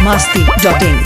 masti.in.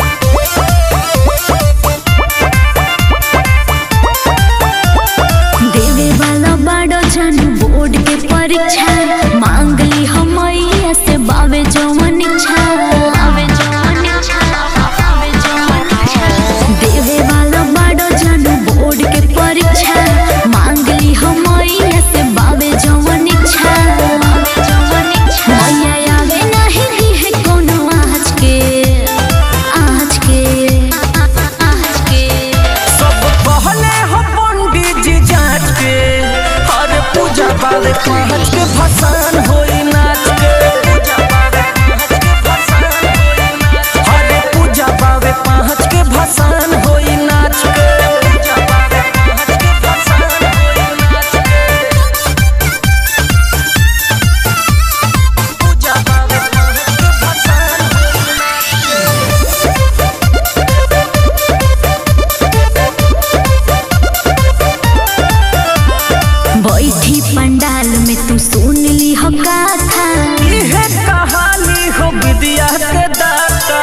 देवे वाला बड़ो जन बोर्ड के परीक्षा मांग ली हमैया से बावे जवन इच्छा बावे जवन इच्छा बावे जवन इच्छा देवे वाला बड़ो जन बोर्ड के परीक्षा मांग ली हमैया से बावे जवन इच्छा बावे जवन इच्छा मैया आवे नहीं दी है कोनो आज के आज के आज के सब पहले हो पंडित जी जांच के हर पूजा वाले पहुँच के भसान होई नाच के हर पूजा वाले पहुँच के भसान होई नाच के पूजा वाले पहुँच के भसान होई नाच के बैठी पंडाल में तू सुन ली हो गाथा इहे कहानी हो विद्या के दाता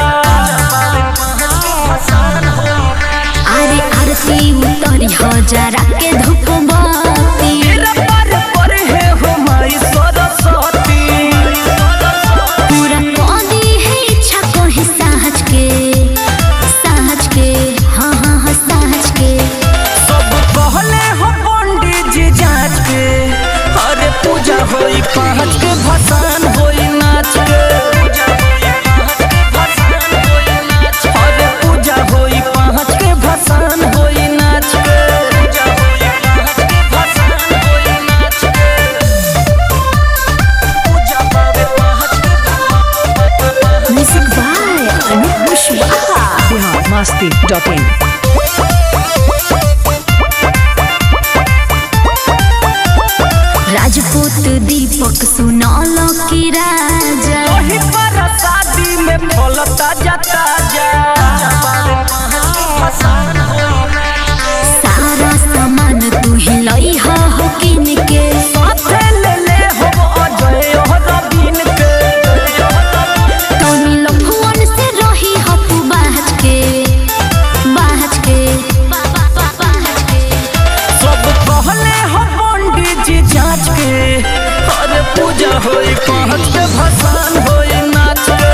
अरे आरती उतरी हो जरा के धूप बत्ती तेरा पर पर है हो माई सरस्वती पूरा कदी है इच्छा को ही सहज के सहज के हाँ हाँ हाँ सहज के सब कहले हो पंडित जी जांच के हर पूजा होई पहुँच के भसान होई नाच के हर पूजा होई पहुँच के भसान होई नाच के पूजा पावे पहुँच के music by Anup Kushwaha Bihar masti.in. Rajput Deepak सुनौल की राजा वही पर शादी में फलता जाता जा सारा सामान तू ही लई हो हो किन के साथे ले ले हो अजय और रवीन के तनी लफुअन से रही हो तू बाहज के बाहज के बाहज के सब कहले हो पंडित जी जांच के हर पूजा होई पहुँच के भसान होई नाच के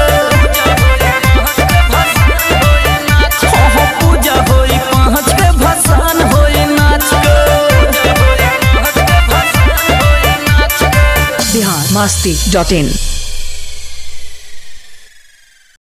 हो हो पूजा होई पहुँच के भसान होई नाच के Bihar masti.in.